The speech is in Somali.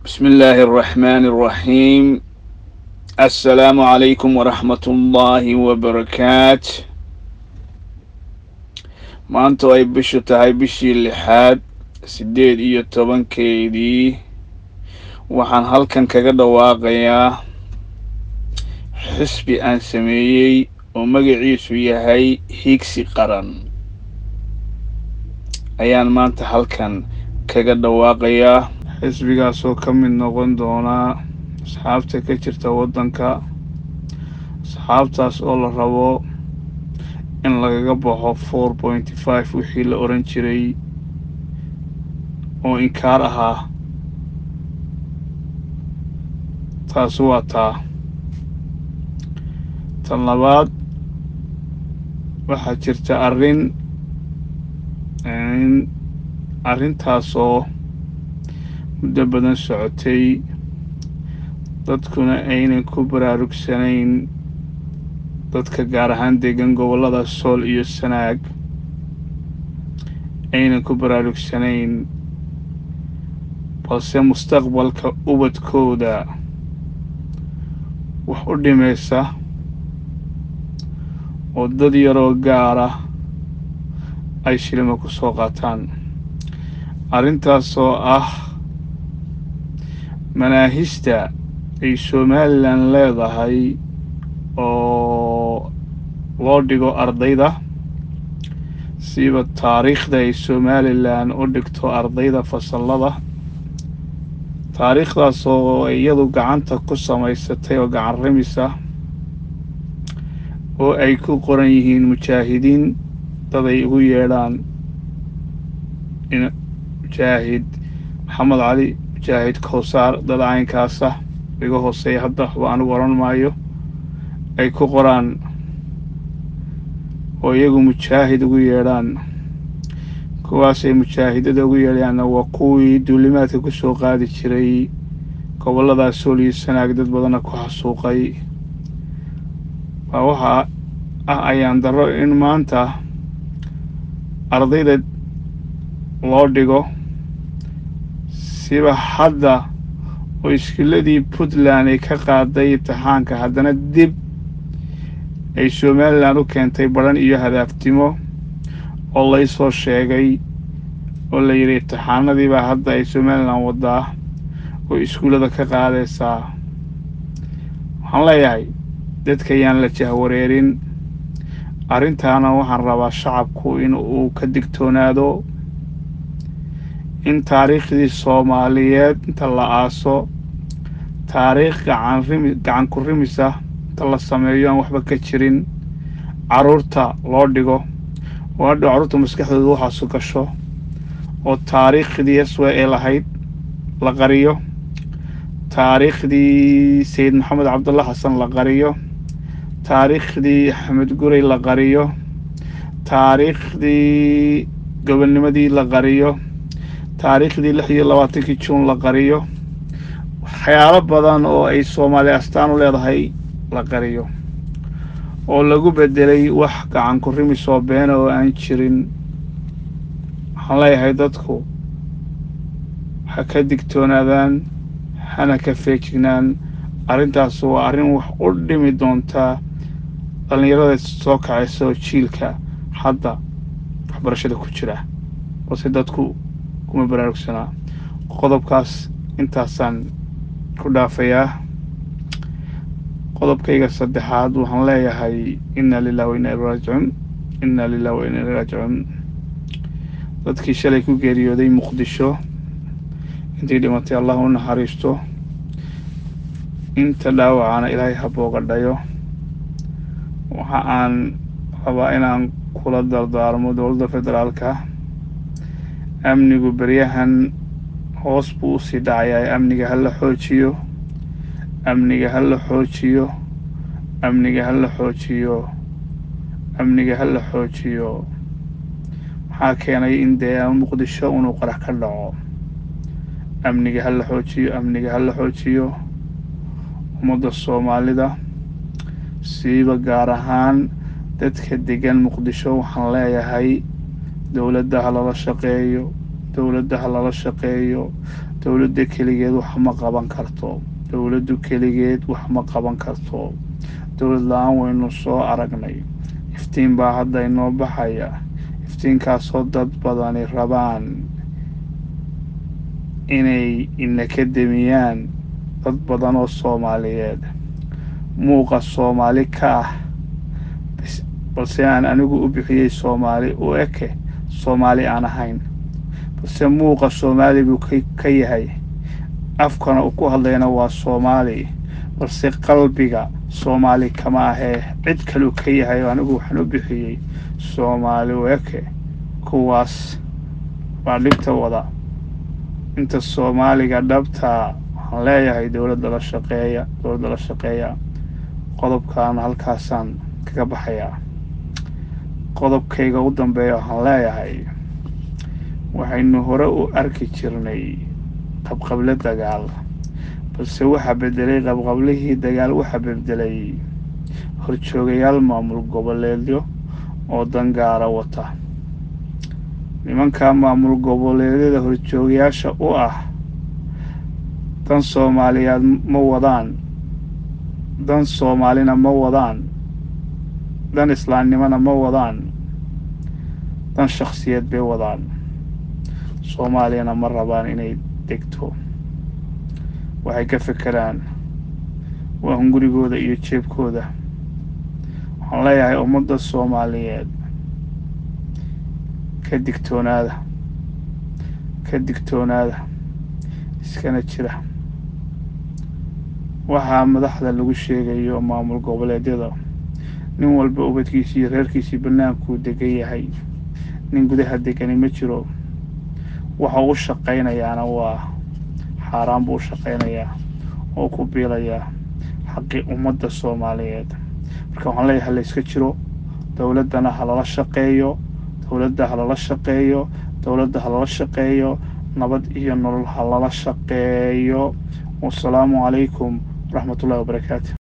بسم الله الرحمن الرحيم السلام عليكم ورحمة الله وبركاته maanta ay bishu tahay bishii lixaad siddeed iyo tobankeedii waxaan halkan kaga dhawaaqayaa xisbi aan sameeyey oo magaciisu yahay hiigsi qaran ayaan maanta halkan kaga dhawaaqayaa xisbigaasoo ka mid noqon doonaa asxaabta ka jirta waddanka asxaabtaas oo la rabo in lagaga baxo four pointy five wixii la oran jiray oo inkaar ahaa taasi waa taa tan labaad waxaa jirta arrin arrintaasoo muddo badan socotay dadkuna aynan ku baraarugsanayn dadka gaar ahaan degan gobollada sool iyo sanaag aynan ku baraarugsanayn balse mustaqbalka ubadkooda wax u dhimaysa oo dad yaroo gaara ay shilima ku soo qaataan arrintaasoo ah manaahista ay somalilan leedahay oo loo dhigo ardayda siiba taariikhda ay somalilan u dhigto ardayda fasallada taariikhdaasoo iyadu gacanta ku samaysatay oo gacan ramisa oo ay ku qoran yihiin mujaahidiin dad ay ugu yeedhaan mujaahid maxamed cali mujaahid kowsaar dad caynkaasa iga hooseeya hadda waxba anigu odhan maayo ay ku qoraan oo iyagu mujaahid ugu yeedhaan kuwaasay mujaahidada ugu yeedhayaanna waa kuwii duulimaadka ku soo qaadi jiray gobolladaas sool iyo sanaag dad badana ku xasuuqay waa waxaa ah ayaan darro in maanta ardayda loo dhigo siba hadda oo iskiladii puntland ay ka qaaday imtixaanka haddana dib ay somalilan u keentay badhan iyo hadaaftimo oo laysoo sheegay oo la yidhi imtixaanadiibaa hadda ay somalilan waddaa oo iskuullada ka qaadaysaa waxaan leeyahay dadka yaan la jahwareerin arrintaana waxaan rabaa shacabku in uu ka digtoonaado in taariikhdii soomaaliyeed inta la aaso taariikh gacanrimi gacan ku rimisa inta la sameeyo aan waxba ka jirin carruurta loo dhigo oo hadhow carruurta maskaxdooda waxaasu gasho oo taariikhdii aswa ee lahayd la qariyo taariikhdii sayid maxamed cabdulla xasan la qariyo taariikhdii axmed guray la qariyo taariikhdii gobolnimadii la qariyo taariikhdii lix iyo labaatankii juun la qariyo waxyaalo badan oo ay soomaali astaan u leedahay la qariyo oo lagu bedelay wax gacan ku rimis oo beena oo aan jirin waxaan leeyahay dadku ha ka digtoonaadaan hana ka feejignaan arrintaas waa arrin wax u dhimi doontaa dhallinyarada soo kacaysa oo jiilka hadda waxbarashada ku jira balse dadku kuma baraarugsanaa qodobkaas intaasaan ku dhaafayaa qodobkayga saddexaad waxaan leeyahay inna lilah wa inna ilai raajicuun inna lilah wa inna ilai raajicuun dadkii shalay ku geeriyooday muqdisho intii dhimatay allah u naxariisto inta dhaawacana ilaahay ha boogadhayo waxa aan rabaa inaan kula dardaarmo dowladda federaalka amnigu beryahan hoos buu usii dhacayaa amniga ha la xoojiyo amniga ha la xoojiyo amniga ha la xoojiyo amniga ha la xoojiyo maxaa keenay in dee muqdisho inuu qarax ka dhaco amniga ha la xoojiyo amniga ha la xoojiyo ummadda soomaalida siiba gaar ahaan dadka degan muqdisho waxaan leeyahay dowladda ha lala shaqeeyo dowladda ha lala shaqeeyo dowladda keligeed wax ma qaban karto dowladdu keligeed wax ma qaban karto dowlad la-aan waynu soo aragnay iftiin baa hadda inoo baxaya iftiinkaasoo dad badani rabaan inay inaka demiyaan dad badan oo soomaaliyeed muuqa soomaali ka ah balse aan anigu u bixiyey soomaali u eke soomaali aan ahayn balse muuqa soomaali buu ka yahay afkana uu ku hadlayana waa soomaali balse qalbiga soomaali kama ahee cid kaleu ka yahay oo anigu waxaan u bixiyey soomaali u eke kuwaas baa dhibta wada inta soomaaliga dhabtaa waxaan leeyahay dowladda la shaqeeya dowladda la shaqeeya qodobkan halkaasaan kaga baxayaa qodobkayga u dambeeya waxaan leeyahay waxaynu hore u arki jirnay qabqable dagaal balse waxaa bedelay qabqablihii dagaal waxaa bedelay horjoogayaal maamul goboleedyo oo dangaara wata nimankaa maamul goboleedyada horjoogayaasha u ah dan soomaaliyeed ma wadaan dan soomaalina ma wadaan dan islaamnimona ma wadaan dan shakhsiyeed bay wadaan soomaaliyana ma rabaan inay degto waxay ka fekeraan waa hungurigooda iyo jeebkooda waxaan leeyahay ummadda soomaaliyeed ka digtoonaada ka digtoonaada iskana jira waxaa madaxda lagu sheegayo maamul goboleedyada nin walba ubadkiisii iyo reerkiisii bannaankuu degan yahay nin gudaha degani ma jiro waxa u shaqaynayaana waa xaaraan buu u shaqaynayaa oo ku biilayaa xaqii ummadda soomaaliyeed marka waxaan leeyahay halayska jiro dowladdana ha lala shaqeeyo dowladda ha lala shaqeeyo dowladda ha lala shaqeeyo nabad iyo nolol ha lala shaqeeyo wasalaamu calaykum waraxmat ullahi wabarakaatu